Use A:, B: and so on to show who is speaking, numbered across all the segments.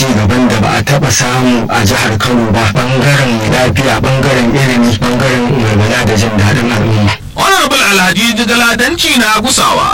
A: ci gaban da ba a taba samu a jihar Kano ba bangaren lafiya bangaren ilimi bangaren walwala da jin daɗin al'umma.
B: honorable alhaji jigaladanci na gusawa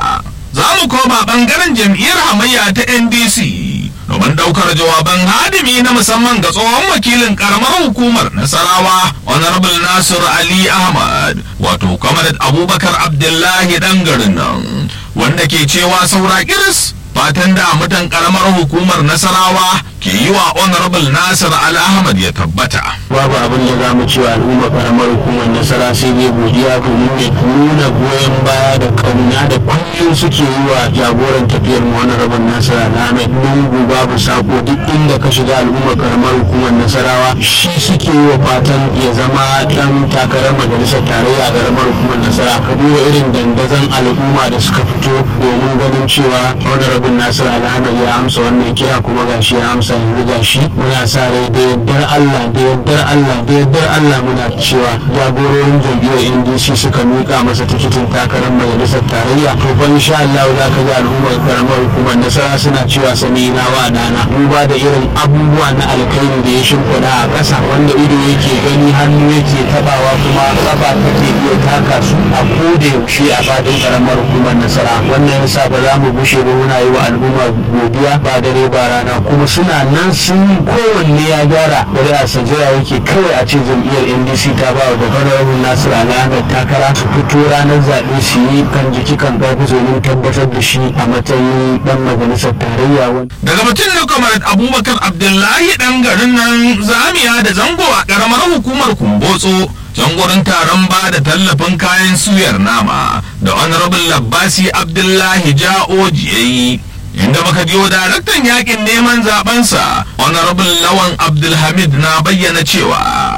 B: za mu koma bangaren jam'iyyar hamayya ta ndc domin daukar jawaban hadimi na musamman ga tsohon wakilin karamar hukumar nasarawa honorable nasir ali ahmad wato kamar abubakar abdullahi dan garin nan wanda ke cewa saura kiris fatan da mutan karamar hukumar nasarawa ke yi wa honorable nasir ali ahmad ya tabbata
C: babu abin da za mu ce wa al'umma karamar hukumar nasara sai dai godiya domin ne nuna goyon baya da kauna da kullum suke yi wa jagoran tafiyar mu wani rabin nasara na mai lungu babu sako duk inda ka shiga al'umma karamar hukumar nasarawa shi suke yi wa fatan ya zama dan takarar majalisar tarayya a karamar hukumar nasara ka duba irin dandazon al'umma da suka fito domin ganin cewa wani rabin nasara alhamar ya amsa wannan kira kuma gashi ya amsa yanzu gashi muna sa rai da yardar Allah da yardar Allah da yardar Allah muna cewa jagororin jam'iyyar NDC suka miƙa masa tikitin takarar majalisar tarayya to fa insha Allah za ka ji al'ummar karamar hukumar nasara suna cewa sani na wa dana duba da irin abubuwa na alkhairi da ya shimfiɗa a ƙasa wanda ido yake gani hannu yake tabawa kuma kafa take iya taka su a koda yaushe a fadin karamar hukumar nasara wannan yasa ba za mu bushe ba muna yi wa al'umma godiya ba dare ba rana kuma suna nan sun kowanne ya gyara bari a sajira yake kawai a ce jam'iyyar ndc ta ba wa honorable nasir alhamad takara su fito ranar zaɓe su yi kan jiki kan ƙarfi domin tabbatar da shi a matsayin ɗan majalisar tarayya wani
B: daga mutum na kamar abubakar abdullahi dan garin nan zamiya da zango a karamar hukumar kumbotso can gurin taron ba da tallafin kayan suyar nama da honorable labbasi abdullahi ja'oji ya yi inda muka jiyo daraktan yakin neman zabensa honorable lawan abdulhamid na bayyana cewa